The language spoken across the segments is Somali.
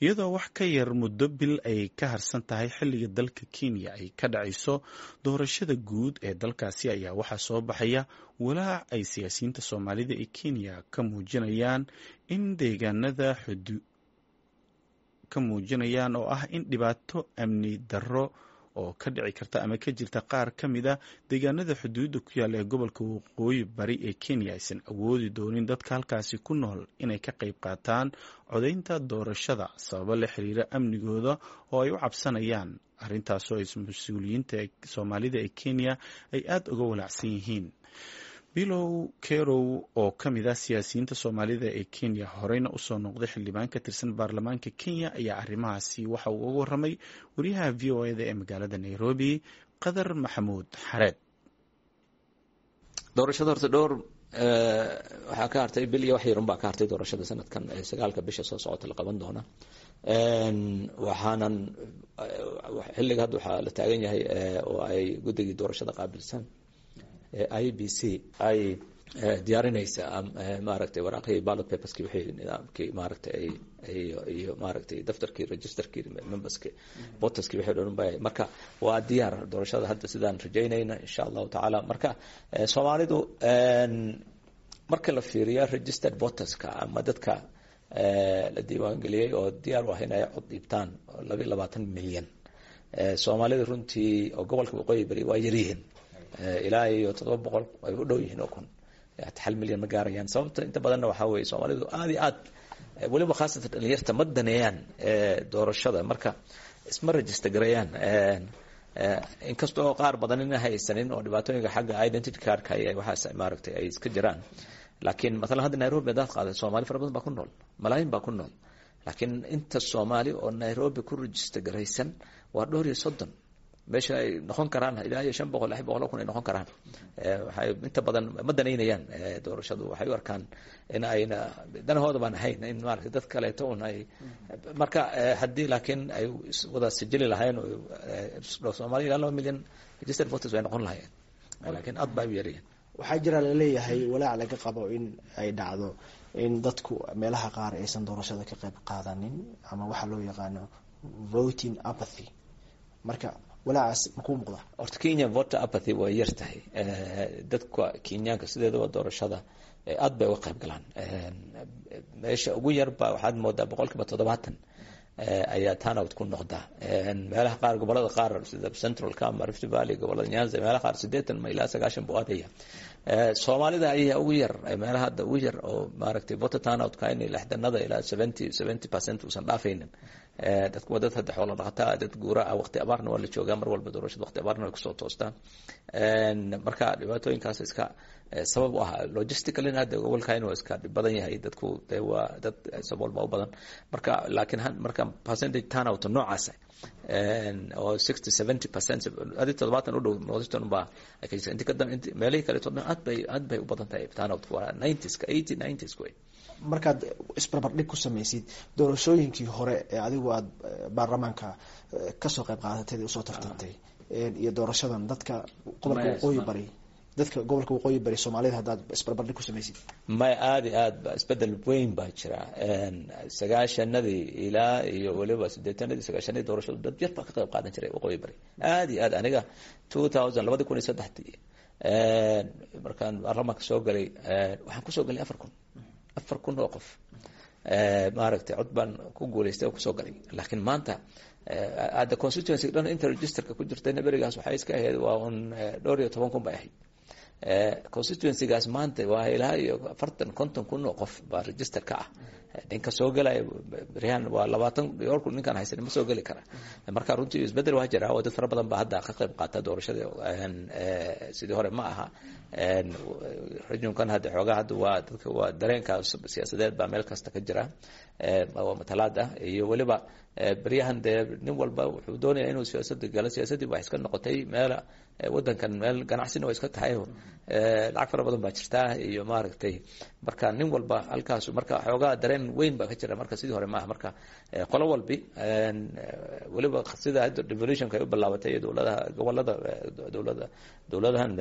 iyadoo wax ka yar muddo bil ay ka harsan tahay xilliga dalka kenya ay ka dhacayso doorashada guud ee dalkaasi ayaa waxaa soo baxaya walaac ay siyaasiyiinta soomaalida ee kenya ka muujinayaan in deegaanada ka muujinayaan oo ah in dhibaato amni darro oo ka dhici karta ama ka jirta qaar ka mid a deegaanada xuduudda ku yaalla ee gobolka waqooyi bari ee kenya aysan awoodi doonin dadka halkaasi ku nool inay ka qayb qaataan codaynta doorashada sababo la xiriira amnigooda oo ay u cabsanayaan arrintaasoo ay mas-uuliyiinta soomaalida ee kenya ay aada uga walaacsan yihiin bilow kerow oo ka mid ah siyaasiyiinta soomaalida ee kenya horeyna usoo noqday xildhibaan ka tirsan baarlamaanka kenya ayaa arrimahaasi waxa uu uga waramay wariyaha v o eda ee magaalada nairobi qadar maxamuud xareed doorashada horta dhowr waxaa ka hartay bil iyo wax yarun baa ka hartay doorashada sanadkan sagaalka bisha soo socota la qaban doona waxaanan xilliga hadda waxaa la taagan yahay oo ay guddigii doorashada qaabilsan i b c ay diyaarinaysa maaragtay waraaqihii ballot paperski wixii nidaamkii maaragtay ay iyo maaragtay daftarkii registerkii memberski voterski wixii dhan ba marka waa diyaar doorashada hadda sidaan rajaynayna insha allahu tacaala marka soomaalidu marka la fiiriyo registered voterska ama dadka la diiwaangeliyey oo diyaar u ah in ay cod dhiibtaan labayo labaatan milyan soomaalida runtii oo gobolka waqooyi bari waa yaryihiin ilaa iyo toddoba boqol ay u dhow yihiin oo kun hal milyan ma gaarayaan sababta inta badanna waxaa weye soomaalidu aad iyo aad weliba khaasatan dhalinyarta ma daneeyaan doorashada marka isma register gareeyaan inkastoo qaar badan ina haysanin oo dhibaatooyinka xagga identity cardka waxaas maaragtay ay iska jiraan laakiin maalan hadda nairobi hadaad qaaday soomaali fara badan baa ku nool malaayin baa ku nool laakiin inta soomaali oo nairobi ku register garaysan waa dhowr iyo soddon meesha ay noqon karaan ilaa iyo shan boqol lix boqol kun ay noqon karaan waxay inta badan ma danaynayaan doorashadu waxay u arkaan in ayna danahooda baan ahayn in maarata dad kaleeto un ay marka haddii laakiin ay wada sijili lahayn soomaaliya ilaa laba milyan registered voters way noqon lahayeen laakiin aad baa u yarayeen waxaa jira laleeyahay walaac laga qabo in ay dhacdo in dadku meelaha qaar aysan doorashada ka qayb qaadanin ama waxaa loo yaqaano voting apathy marka walaacaas makuu muuqda horta kenya voter apathy way yar tahay dadka kenyaanka sideedaba doorashada aad bay uga qayb galaan meesha ugu yarba waxaad moodaa boqol kiiba toddobaatan ayaa turnout ku noqdaa meelaha qaar gobolada qaar sida centralka ama rift valley gobolada nyanza meelaha qaar sideetan ma ilaa sagaashan buu aadaya soomaalida ayaa ugu yar meelaha hadda ugu yar oo maaragtay voter turnout-ka in lixdanada ilaa seventy seventy percent uusan dhaafaynin dadku waa dad hadda xoolo dhaqataa dad guura ah waqti abaarna waa la joogaa mar walba doorashada waqti abaarna way kusoo toostaan marka dhibaatooyinkaas iska sabab u ah logisticalin hadda gobolkan waa iska dhib badan yahay dadku de waa dad sabool baa u badan marka laakiin marka percentage turnout noocaasa oo sixty seventy percent adi toddobaatan u dhow northern baa inti ka dan meelihii kaleeto dhan aad bay aad bay u badan tahay turnout waa nineties-ka eighty nineties way markaad isbarbardhig ku samaysid doorashooyinkii hore ee adigu aada baarlamaanka kasoo qayb qaadatay usoo tartantay iyo doorashadan dadka gobolka waqooyi bari dadka gobolka waqooyi bari soomaalida haddaad isbarbardhig ku samaysid may aada iyo aad ba isbedel weyn baa jira sagaashanadii ilaa iyo weliba sideetanadii sagaashanadii doorashadu dad yar baa ka qayb qaadan jiray waqooyi bari aada iyo aad aniga two thousand labadi kun iyo saddexdii markaan baarlamaanka soo galay waxaan kusoo galay afar kun afar kun oo qof maaragtay cod baan ku guulaystay oo kusoo galay laakiin maanta hadda constituency dhan inta registerka ku jirtayna berigaas waxay iska ahayd waa un dhowr iyo toban kun bay ahayd constituencygaas maanta waa ilaa iyo afartan konton kun oo qof baa register ka ah ninka soo gelaya beryahan waa labaatan dhowr kun ninkaan haysan ma soo geli kara marka runtii isbedel waa jira oo dad fara badan baa hadda ka qayb qaata doorashada sidii hore ma aha rajunkan hadda xoogaa hadda waa dadka waa dareenkaas siyaasadeed baa meel kasta ka jira waa matalaad ah iyo weliba beryahan dee nin walba wuxuu doonaya inuu siyaasada galo siyaasadii waa iska noqotay meel wadankan meel ganacsina waa iska tahay lacag fara badan baa jirtaa iyo maaragtay marka nin walba halkaas marka xoogaa dareen weyn baa ka jira marka sidii hore maaha marka qolo walbi weliba sida hadda revolutionka ay u bilaabatay dowladaha gobolada dowlada dowladahan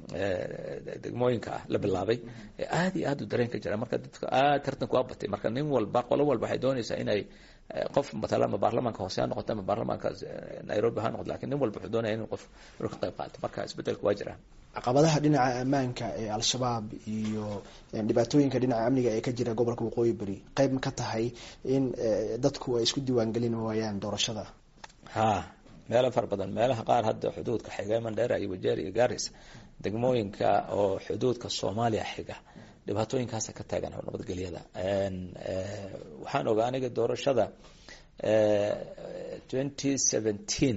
degmooyinka ah la bilaabay aad iyo aad u dareen ka jira marka dadka aad tartanku waa batay marka nin walba qolo walba waxay doonaysaa inay qof matala ama baarlamaanka hoose ha noqoto ama baarlamaanka nairobi ha noqoto lakin nin walba wuxuu doonaya in qof inuu ka qayb qaato marka isbedelka waa jiraan caqabadaha dhinaca ammaanka ee al-shabaab iyo dhibaatooyinka dhinaca amniga ee ka jira gobolka waqooyi beri qeyb ma ka tahay in dadku ay isku diiwaangelin waayaan doorashada ha meelo fara badan meelaha qaar hadda xuduudka xiga mandheera iyo wajeer iyo garis degmooyinka oo xuduudka soomaaliya xiga dhibaatooyinkaasa ka taagan nabadgelyada waxaan ogaa aniga doorashada twenty seventeen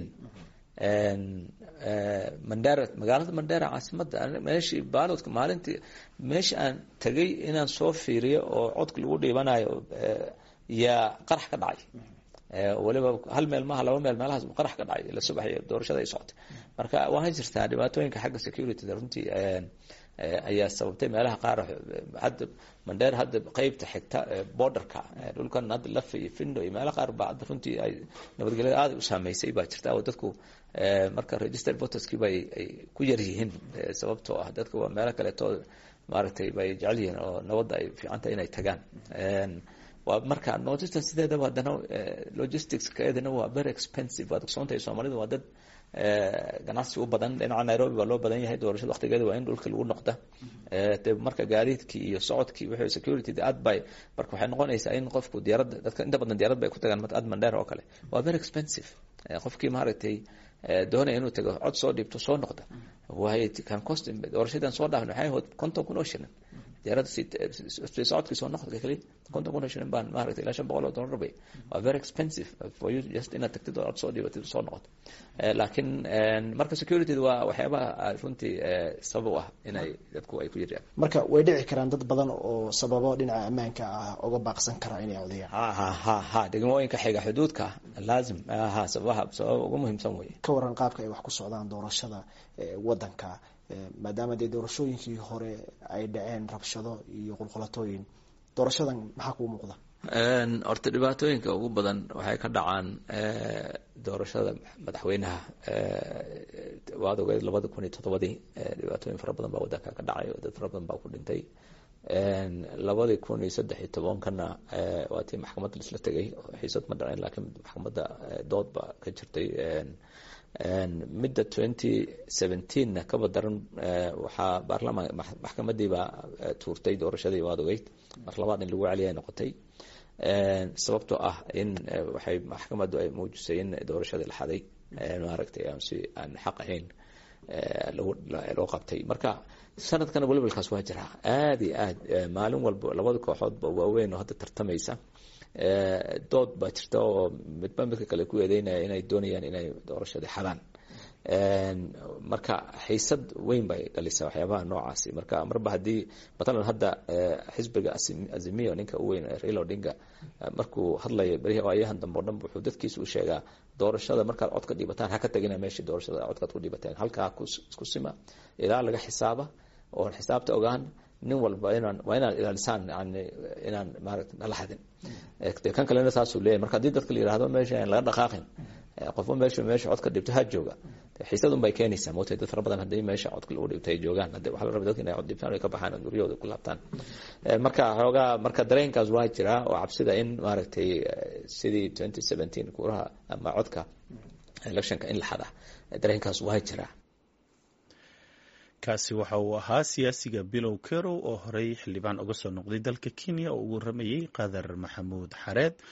mandera magaalada mandera caasimada meeshii baalodka maalintii meesha aan tagay inaan soo fiiriyo oo codka lagu dhiibanayo yaa qarax ka dhacay waliba hal meel maaha laba meel meelahaas qarax ka dhacay la subaxay doorashada ay socotay marka waa jirtaa dhibaatooyinka xagga security runtii ayaa sababtay meelaha qaar hadda mandheer hadda qeybta xigta borderka dhulkan hadda lafa iyo findo iyo meelaha qaar ba hadda runtii ay nabadgelyada aada u saameysay baa jirta oo dadku marka register voterski bay ay ku yar yihiin sababtoo ah dadka waa meelo kaleeto maaragtay bay jecel yihiin oo nabadda ay fiicantahay inay tagaan waa marka notistan sideedaba haddana logisticskeedana waa very expensive waad ogsoontahay soomaalidu waa dad ganacsi u badan dhinaca nairobi baa loo badan yahay doorashada waktigeeda waa in dhulka lagu noqda de marka gaadiidkii iyo socodkii wixii security aad bay marka waxay noqonaysaa in qofku diyaaradda dadka inta badan diyaarad bay ku tagaan ad mandheer oo kale waa very expensive qofkii maaragtay doonaya inuu tago cod soo dhiibto soo noqda waay kan cost doorashadan soo dhaafn waxay ahayd konton kun oo shilin diyaaradda socodkii soo noqodka kali konton kun oo shilin baan maaragtay ilaa shan boqol oo dollar bay waa very expensive for you just inaad tagtid oo cod soo dhiibatid soo noqoto laakiin marka security waa waxyaabaha runtii sabab u ah inay dadku ay ku jiraan marka way dhici karaan dad badan oo sababo dhinaca ammaanka ah uga baaqsan kara inay codayaan ha ha ha ha degmooyinka xiga xuduudka laazim ha sababaha sababa ugu muhiimsan wey ka waran qaabka ay wax ku socdaan doorashada wadanka maadaama dee doorashooyinkii hore ay dhaceen rabshado iyo qulqulatooyin doorashadan maxaa kuu muuqda horta dhibaatooyinka ugu badan waxay ka dhacaan doorashada madaxweynaha waad ogeed labada kun iyo toddobadii dhibaatooyin fara badan baa wadanka ka dhacay dad fara badan baa ku dhintay labadii kun iyo saddex iyo tobankana waa tii maxkamadda laisla tegay xiisad ma dhaceen laakiin maxkamadda dood baa ka jirtay midda twenty seventeenna kaba daran waxaa baarlamaan maxkamadiibaa tuurtay doorashadii waad ogeyd mar labaad in lagu celiya noqotay sababtoo ah in waxay maxkamaddu ay muujisay in doorashadii la xaday maaragtay aan si aan xaq ahayn loo qabtay marka sanadkana welibalkaas waa jiraa aada iyo aad maalin walba labada kooxoodba waaweyn oo hadda tartamaysa dood baa jirta oo midba midka kale ku eedeynaya inay doonayaan inay doorashadii xadaan marka xiisad weyn bay dhalisaa waxyaabaha noocaasi marka marba haddii matalan hadda xisbiga azimio ninka u weyn raila odinga markuu hadlayo berihi ayahan dambe o dhan wuxuu dadkiisa u sheegaa doorashada markaad codka dhiibataan ha ka tagina meeshii doorashada codkaad ku dhiibateen halkaa isku sima ilaa laga xisaaba oo xisaabta ogaan nin walba inaan waa inaad ilaalisaan yani inaan maarata nala xadin kan kalena saasuu leeyahy marka haddii dadka la yihahdo meesha aan laga dhaqaaqin qofba meesha meesha codka dhibto ha jooga xiisadun bay keenaysaa mootay dad fara badan haddii meesha codka lagu dhibto ay joogaan haddi waxaa la raba dadka inay cod dhibtaan ay ka baxaan oo guryahooda ku laabtaan marka xoogaa marka dareenkaas waa jiraa oo cabsida in maaragtay sidii twenty seventeen kuuraha ama codka electionka in la xada dareenkaas waa jiraa kaasi waxa uu ahaa siyaasiga bilow kerow oo horey xildhibaan uga soo noqday dalka kenya oo ugu waramayey qadar maxamuud xareed